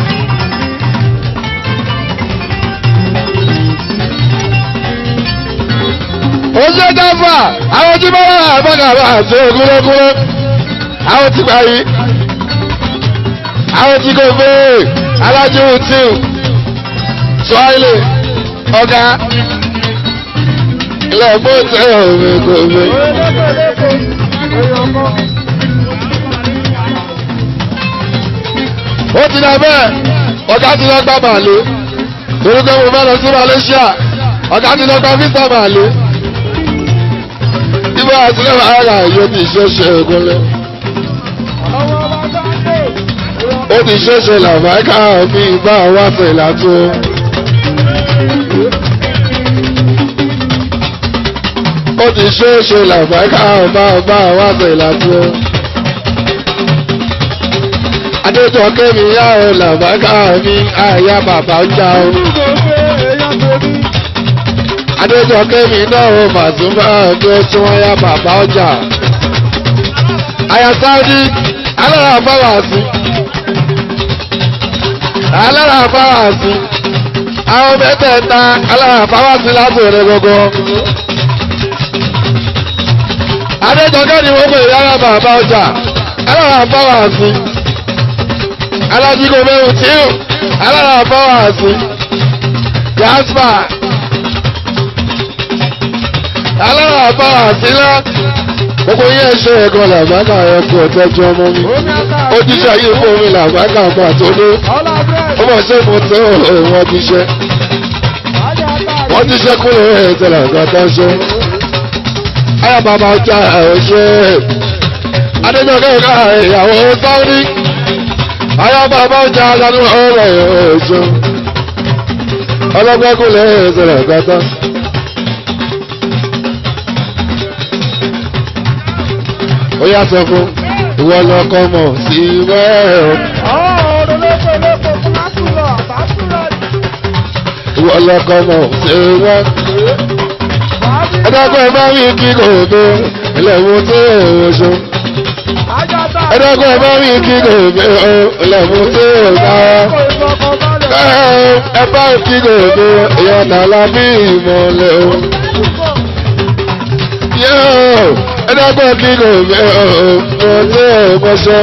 ó ṣe jáfà àwọn tí bọ́lá àbọ̀gàbà àti ògúnlẹ́gúnlẹ́ àwọn tí gbà yìí àwọn tí kò fẹ́ alájú tíù sọ́ọ́lì ọ̀gá ilẹ̀ mọ́tẹ́ òwe kò fẹ́. Olóko olóko èèyàn kan. ó ti dà bẹ́ẹ̀ ọ̀gá ti lọ gbá màálù torí pé mo fẹ́ lọ sí Malaysia ọ̀gá ti lọ gbá visa màálù ibà àtúnlẹ̀ wàhálà yóò ti ṣe ṣe ògúnlẹ̀. Àwọn ọba sáńdé. ó ti ṣẹ̀ṣẹ̀ làbáìkà mi bá wá fẹ̀lá tó. ó ti ṣẹ̀ṣẹ̀ làbáìkà bá bá wá fẹ̀lá tó. adéjọ kẹ́mi yá o làbáìkà mi àyà bàbá ń já o. adéjọ kẹ́mi náà o màtúmọ̀ ọdún tí wọ́n yá bàbá ọjà. àyà sáúdí alára fáwọn àti alára fáwàsí àwọn mẹ́tẹ̀ẹ̀ta alára fáwàsí láti rẹ̀ gbogbo. adéjọkẹ́ ni wọ́n pè yára bàbá ọjà alára fáwàsí alájíkò mẹ́rin tíù alára fáwàsí jasper alára fáwàsí lá gbogbo yẹn ṣe ẹ̀kọ́ làbákà ẹ̀kọ́ tẹ́jú ọmọ mi ojúṣe ayé fún mi làbákà máa tó ní ó mọ̀ ṣe mo tẹ́ wọ́n ti ṣe wọ́n ti ṣe kúrò ẹ̀ tẹ̀lé nǹkan tó ń ṣe. ayọ̀ bàbá ọjà ẹ̀ ṣe adéjọ́kẹ́ ká ìyàwó sáwọ́dí ayọ̀ bàbá ọjà aṣáájú ọ̀rọ̀ ẹ̀ ṣe ọlọ́gbẹ́ kúrò ẹ̀ tẹ̀lé nǹkan tó. ó yà sọ fún ìwọ lọkọ mọ sí wẹ́ẹ̀ ìwọ lọkọ mọ sí wẹ́ẹ̀ ẹ̀dọ́gbọ́n ẹ̀ bá mi kí gòbè ilẹ̀kùn tí ò ṣe. ẹ̀dọ́gbọ́n ẹ̀ bá mi kí gòbè ilẹ̀kùn tí ò dára. ẹ bá kí gòbè ìyàtọ̀ lábí ìmọ̀lẹ̀ o. ẹ̀dọ́gbọ́n kí gòbè ìmọ̀ tí ò mọ̀ṣẹ́.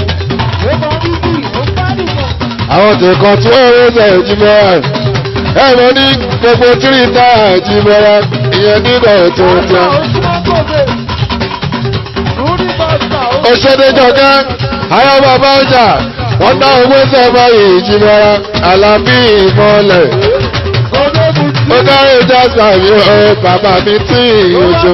àwọn tẹ̀kọ̀ tí wọ́n rẹ̀ ṣe ìjìmọ̀ ẹ̀ mọ̀ ní gbogbo tíríta ìjìmọ̀ ìyẹn nígbà tó tẹ́. òṣèdèjọ̀gá ayọ́ bàbá ọjà wọ́n dá owó sẹ́fà ìjìmọ̀ alábí ìmọ̀lẹ̀. ó dárí ìjà sàmì ọ bàbá mi tí ìyójú.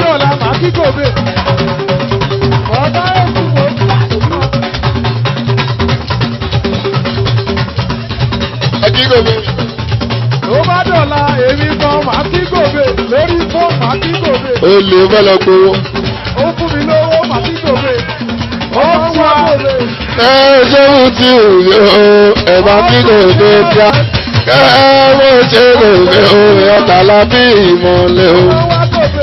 ẹjí gòmè. Tó bá dọ̀la èmi gan màá kí gòbè lórí fóònù màá kí gòbè. ó lè fẹ́ lọ gbowó. Ó fún mi lówó màá kí gòbè. Ó wá gòbè. ẹ ṣéwù tí ò yọ ẹ bá kí gòmè dá. ẹ mo ṣe gòmè o ìyàtọ̀ lábí ìmọ̀lẹ̀ o. Ó wá gòbè.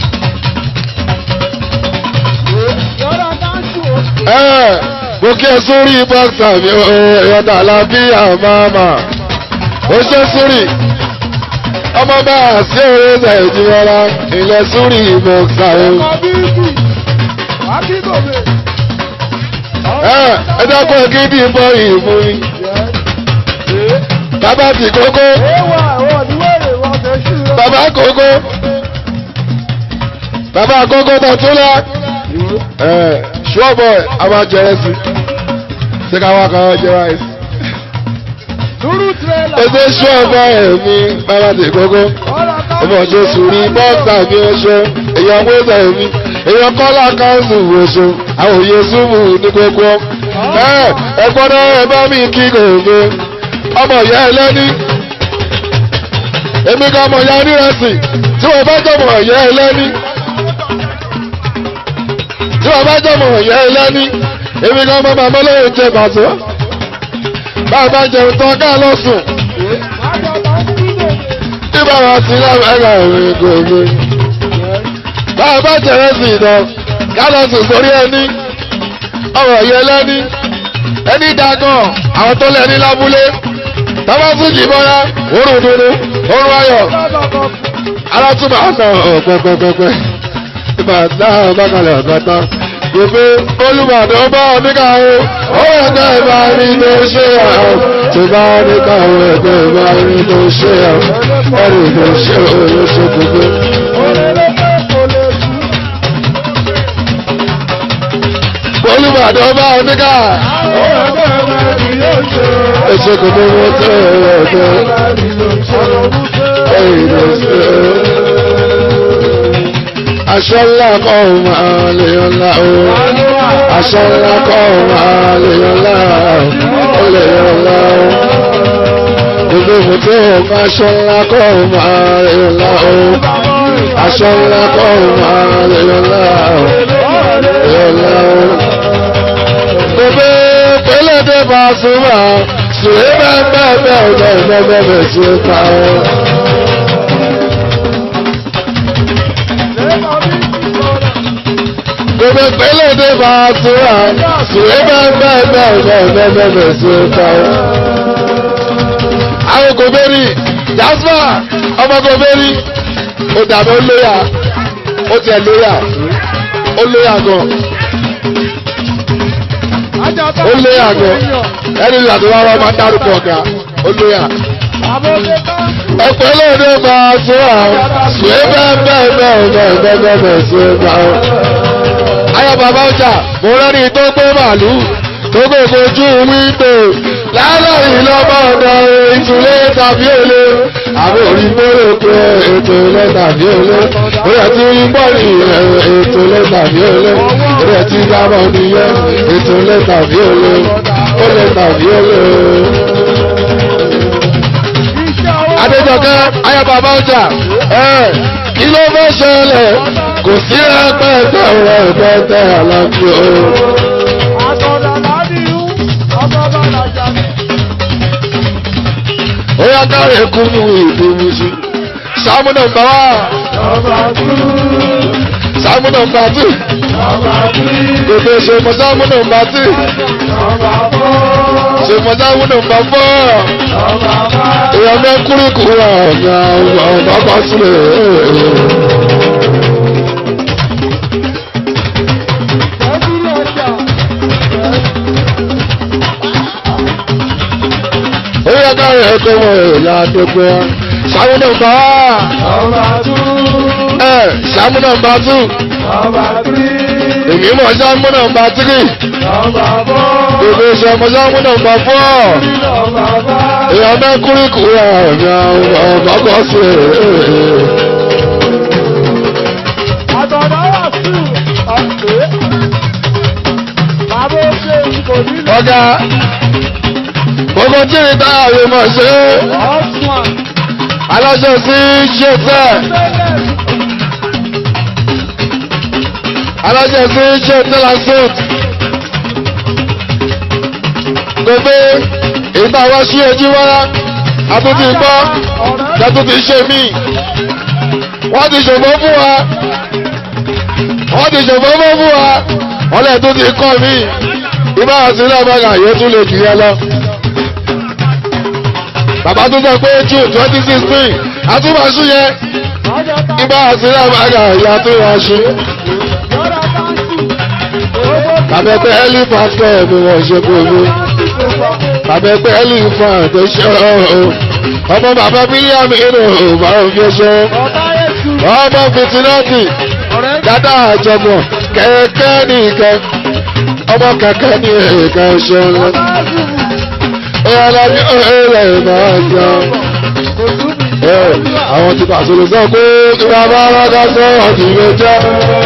Yọ̀rọ̀ dáńtù ó. ẹ mo kí ẹ sórí bọ́ksà mi o ìyàtọ̀ lábí àmàmà. ó ṣe sórí ọmọ bá a sí oríṣi ìjìnlá ilẹ̀ sórí bọ́ksà o. Ọmọ bíbí. Màá kí gòbè. ẹ ẹ dákun kí bí bọ́ ìmú mi. bàbá ti kókó Ó wà ẹ̀wọ̀n níwèrè wọn fẹ́ sí rẹ̀. bàbá kókó bàbá kókó tó tún lọ. ẹ ṣọ́ọ̀bọ̀ a máa jẹ ẹsì ṣé ká wá kan jẹ ráìsì. Dúró tirẹ̀là. ó ṣe ṣọ́ọ̀bọ̀ ẹ̀mí bàbá ti kókó. Ọ̀rọ̀ ká. ọmọ ọjọ́ sùúrù bọ́ọ̀sà mi oṣù èèyàn wẹ́sẹ̀ mi èèyàn kọ́lá káńsù oṣù àwọn òye súnmù ní gbogbo ẹ ẹ gbọ́dọ̀ ẹ bá mi kí gòkè ọmọ ìyá ẹlẹ́ni èmi kan ọmọ ìyá onírẹsì tí wọ́n bá jọmọ ìyá ẹlẹ́ni tí wọ́n bá jọmọ ìyá ẹlẹ́ni èmi kan ọmọ bàbá lóye jẹ bàtọ́ bàbá jẹun tán ká lọ sùn Àjọ máa ń kí gòbè. tí bàbá ti lábẹ́rẹ́ ìrìn gòkè bàbá jẹrẹ sí ìdán ká lọ sùn sórí ẹni ọ̀rọ̀ yẹn lẹ́ni ẹni dagan àwọn tó lẹ́ni lábúlé tọ́ba tún jì bọ́lá òórùn dúdú òórùn ayọ̀ Lọ́dọ̀ọ̀dọ̀. alátúmọ̀ ọ̀sán ọ̀pẹ̀pẹ̀pẹ̀ ìgbà náà bákalẹ̀ ọ̀gátá gbogbo olùbàdàn bá oníkà o ó ẹgbẹ́ ìbá rí ló ṣe àwọn tó bá oníkà o ẹgbẹ́ ìbá rí ló ṣe àwọn ẹ̀rí ló ṣe olóṣè gbogbo. olùbàdàn bá oníkà ètò gbogbo wọn tó ẹgbẹ́ ẹ̀rí ló ṣe aṣọ ńlá kọ́ ọ̀ máa lè ọ̀la o aṣọ ńlá kọ́ ọ̀ máa lè ọ̀la ó lè ọ̀la o gbogbo ìmọ̀tò ọ̀gá aṣọ ńlá kọ́ ọ̀ máa lè ọ̀la o aṣọ ńlá kọ́ ọ̀ máa lè ọ̀la o lè ọ̀la o. gbogbo pẹlẹdẹ bá a súnmọ́ sùwé bẹ́ẹ̀ bẹ́ẹ̀ bẹ́ẹ̀ bẹ́ẹ̀ bẹ́ẹ̀ bẹ́ẹ̀ sí i pa ọ́. gbogbo pẹlẹdẹ bá a súnmọ́ sùwé bẹ́ẹ̀ bẹ́ẹ̀ bẹ́ẹ̀ bẹ́ẹ̀ bẹ́ẹ̀ bẹ́ẹ̀ sí i pa ọ́. àwọn gòbẹ́rì jasper ọmọ gòbẹ́rì ó dàbí ó lóyà ó tiẹ̀ lóyà ó lóyà gan ó lóyà gan ẹni ìlà tó wá wá máa dárúkọ ọ̀gá ó lóyà. ẹ̀pẹ́ lóde máa tún àwọn ṣùgbọ́n bẹ́ẹ̀ bẹ́ẹ̀ bẹ́ẹ̀ bẹ́ẹ̀ bẹ́ẹ̀ bẹ́ẹ̀ bẹ́ẹ̀ sí ẹgbà ó. ayọ̀ bàbá ọjà mo rẹ́ni tó gbé màálù tó gbogbo ojú wíńdò láàárín lọ́mọ ọ̀dọ̀ ìtúlé tàbí èlé àwọn orí mọ́rọ̀ pé ètò ilé tàbí èlé ó yẹ ti rí bọ́ọ̀lì ètò ilé tàbí èlé ó yẹ ti dábọ̀ nìyẹn ètò ilé tàbí èlé ó lè tàbí èlé. Adéjọkẹ́ ayọ̀bàbá ọjà ẹ̀ kí ló fẹ́ ṣẹlẹ̀ kò sí rẹpẹtẹ rẹpẹtẹ àlàfo. ó yá káre kú mú ìdúró sí. sáàmù nọ́mbà wá Sáàmù nọmba tù. Gbogbo ṣèmọ̀ sáàmù nọmba tù. Ṣèmọ̀ sáàmù nọmba fọ́. Èèyàn bẹ́ kúrúkúrú ọ̀gá ọ̀gá bá sílẹ̀. Ó yẹ ká rẹ̀ tó wọ èèyàn àdógbò. Sáàmù nọmba ẹ̀ sáàmù nọmba tù. Èmi mọ̀ sáàmù nọmba tírì. Gbogbo ìṣẹ̀mọ̀ sáàmù nọmba fọ́. Èèyàn bẹ́ kúrúkúrú ọ̀gá ọ̀gá bá sílẹ̀. Ọ̀gá gbogbo tí ní táyà mọ̀ ṣe aláṣẹ sí ṣe tẹ́ aláṣẹ sí ṣe tẹ́lá suit gbogbo ìgbà wá sí ojú wára àtúntì gbọ́ lẹ́túntì ṣe mí wọ́n ti ṣòfò fún wa wọ́n ti ṣòfò fún wa wọ́n lẹ́tún ti kọ́ mí ibà àti lábàgà yóò tún lè jù yẹn lọ. bàbá tó sọ pé june twenty sixteen àtúbàṣú yẹn ibà àti lábàgà ìyá tó yà ṣe. bàbá ẹgbẹ́ ẹ́lí pásítọ̀ mi wọ́n ṣe gbogbo. bàbá ẹgbẹ́ ẹ́lí fan tó ṣe ọ́ ọmọ bàbá bílíọ̀nù inú ìbára fi ṣe ọmọ fìtínọ́tì dada àjọmọ̀ kẹ̀kẹ́ ní ìkẹ́ ọmọ kẹ̀kẹ́ ní ìkẹ́ ṣọlá ọlọ́bí ọ̀rẹ́ máa jọ àwọn ti pàṣẹ sọ pé ìgbà bá rọ́gá sọ ọ̀dùn ló jẹ́.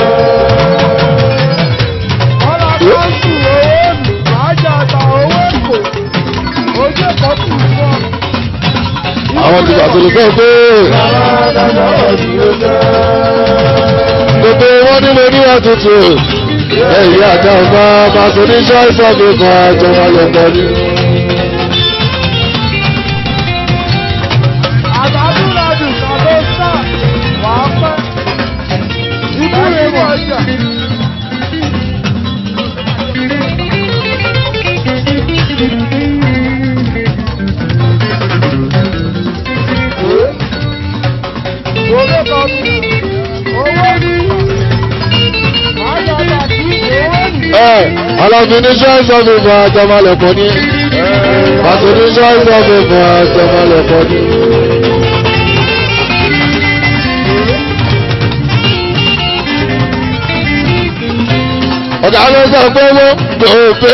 àwọn ti pàṣẹ sọ pé gbogbo wọn nílò níwà tuntun ẹ̀yìn àjà ọba pàṣẹ ní ṣọ́ọ̀ṣì ọ̀gbìn kan àjọwọ́ ayọ̀pọ̀ ni. Ọlọ́fin ṣọ́ọ̀ṣì ọ̀gbìn kan àjọwọ́ ayọ̀pọ̀ ni. Pàṣẹ ní ṣọ́ọ̀ṣì ọ̀gbìn kan àjọwọ́ ayọ̀pọ̀ ni. ọ̀gá ló sọ pé wọ́n gbòòfé.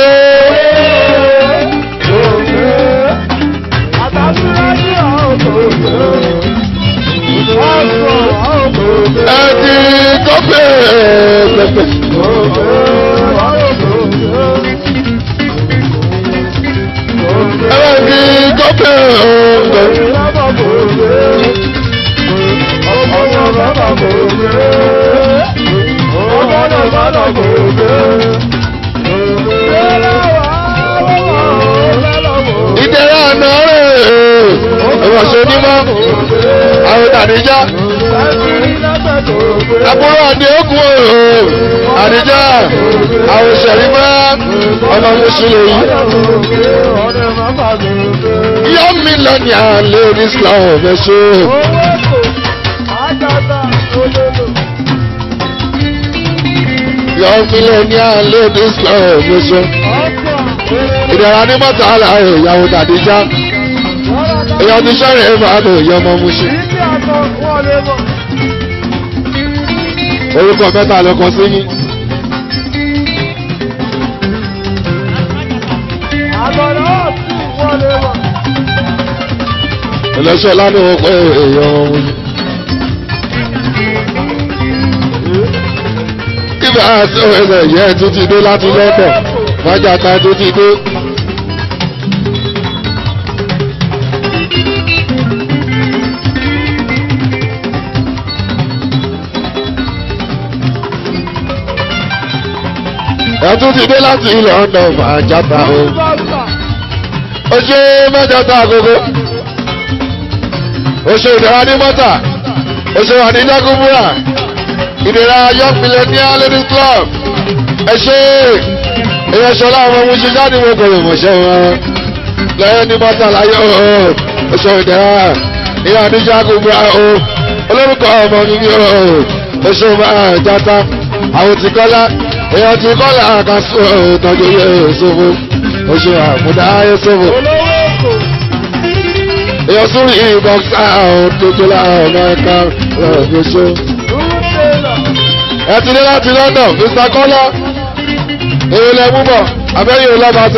ẹ ti kọ́pẹ́ pẹ̀pẹ̀. ẹ ti kọ́pẹ́ pẹ̀pẹ̀. ìdẹ̀rẹ̀ àná rẹ̀ ẹ̀wọ̀n ṣe onímọ̀ àwọn àdíjá àbúrò àdé òkú àdíjá àwọn ìṣẹ̀rí bá ọmọ mùsùlùmí yọ mílíọ̀nù àlè ní islam ẹ̀ṣọ́ yọ mílíọ̀nù àlè ní islam ẹ̀ṣọ́ ìdẹ̀rẹ̀ ní mọ́tà àlàyé ìyàwó àdíjá èèyàn ti sọ̀rọ̀ ẹ̀ máa lò yọ ọmọ musu. orúkọ mẹ́ta ló kọ sí yín. ẹlẹ́sọ̀ lánàá wọ́n pẹ́ èèyàn ọmọ musu. ibà àti ẹsẹ̀ yẹ tún ti dé láti lọ́dọ̀ wájà ta tún ti dé. ẹtún ti dé láti ilẹ̀ ọ̀nà màjáta o. ó ṣe mẹ́jọta àgógó. ó ṣe ìdára ní mọ́tà. oṣù àdíjà kúbúrà ìdèrà young millionaire ladies club ẹ ṣe èèyàn ṣọlá àwọn ohun ṣe jáde wọn kò lè mọ̀ṣẹ́ wọn lẹ́yìn ní mọ́tà láyé o oṣù ìdèrà ìyá àdíjà kúbúrà o olórúkọ ọmọ mi ni o oṣù máa játa àwọn tí kọ́lá èèyàn tí kọ́lá àkàsọ ìtọ́jú yẹ ṣòfò oṣù àmúdá yẹ ṣòfò olówó èkó èèyàn sórí ìbọ̀nsá òdòdó ọmọ ẹ̀ka ọ̀gbọ̀ṣọ́. dúró tẹ́lọ̀ ẹ ti dé láti London Mr. Kọ́lá èyí lẹ mú bọ̀ abẹ́yẹ ọlọ́ba tó.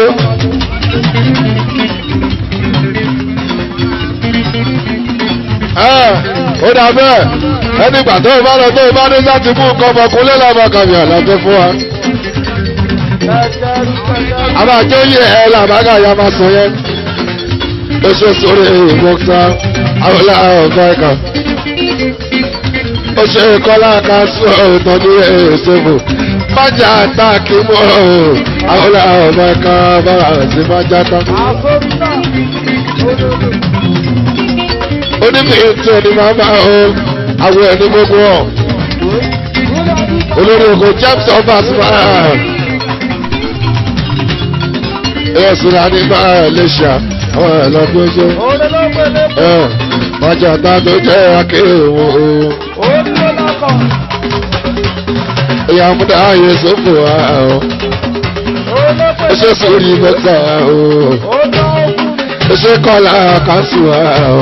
ẹ ó dà bẹ́ẹ̀ ẹni ìgbà tó o bá lọ tó o bá ní láti mú nǹkan ọmọkùnrin lọ́mọ kàmì àlàfẹ́ fún wa. kẹ̀kẹ́rù kẹ̀kẹ́rù. a máa jẹ́ yẹ ẹ làbágà ya máa sọ yẹn. ó ṣe sórí ìmọ̀ta àwọn ọ̀gá ẹ̀ka. ó ṣe kọ́lá ká sọ ìtọ́jú èsèbò. májà táàkì mọ́ àwọn ọ̀gá ẹ̀ka bára sí májà tá. àkókò olódò. onímọ̀ ètò ẹni máa máa ó àwọn ẹni gbogbo ọ̀. olórí oko james obas máa. ẹ̀yọ́ sùnà ní máa lè ṣá àwọn ẹ̀ lọ́gbọ́n jẹ́. olólùpẹ̀lẹ̀ ẹ̀ májà tá tó jẹ́ akéwò o. olólùpọ̀ ìyá múdà ayé sófò wa o. ó ṣe sórí mẹ́ta o. ó ṣe kọ́lá kásù wa o.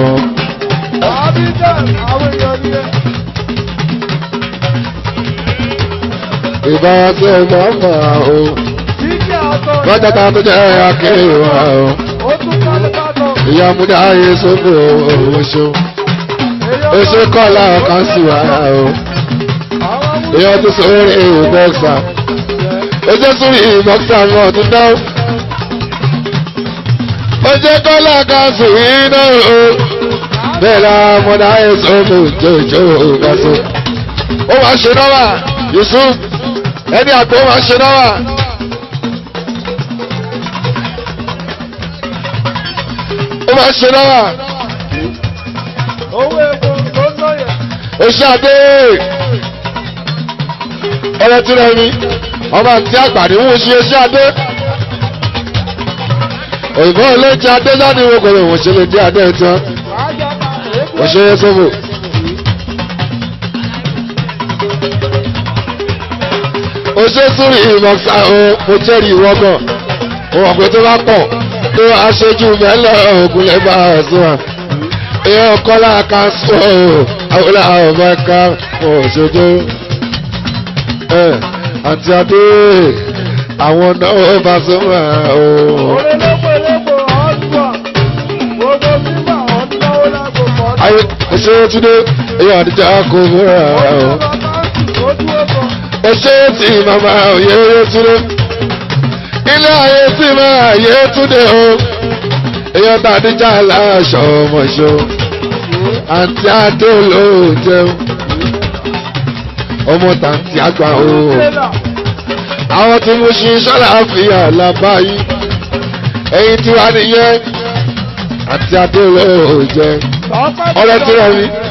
ìbára tí ó máa fà o. májà tá tó jẹ́ akéwò wa o. ìyá múdà ayé sófò o. ṣo. ó ṣe kọ́lá kásù wa o. ìyá tó sórí bọ́ksà. ó ṣe sórí bọ́ksà náà tó dáwọ́. ó ṣe kọ́lá kásù yìí náà o. bẹ́ẹ̀ la mọ̀dá ayé sófò jòjò kásù. ó máa ṣe náà wà Yusuf ẹni àgbò máa ṣe náà wà. ó máa ṣe náà wà. Owó epo ló ń lọ́yẹ̀. Oṣàdé ọ̀rẹ́ tí rẹ̀ mi ọmọ àti àgbàdì ń ṣe Oṣàdé òyìnbó olóúnjẹ adé láti wo kò lè wọ́n ṣe lè dé adé tán wọ́n ṣe é sóbò. oṣù súnrì ìmọ̀ọ́sá o mo jẹ́rìí ìwọ́gàn òun ọ̀pẹ tó bá pọ̀ tó aṣojú mẹ́lẹ̀ ògùnlẹ̀ bá a sún wa èèyàn kọ́lá kan sọ ọ́ àwọn ọmọ ẹ̀ka òṣojú ẹ̀ àti adé àwọn náà bá sọ wà ó. Olólùpẹ̀lẹ̀pọ̀ ọ̀dùnà. Gbogbo bíbà ọ̀dùnáwó lágbo kan. ayé ṣe túndé èèyàn àdìjà kò múra ó. Ojú ọkọ̀. ẹ ṣe tí màmá òye túndé ilé ayé tí màmá yé túndé o èèyàn tàdíjà láṣọ ọmọṣọ àǹtí adé olóòjẹ ọmọ tàǹtí àgbà o Tẹ́lá. àwọn tí mo ṣe sọ́lá àfihàn làbáyé ẹ̀yin tí wàá nìyẹn àti adé olóòjẹ Tọ́pẹ́ ọ̀rẹ́ tí wọ́n rí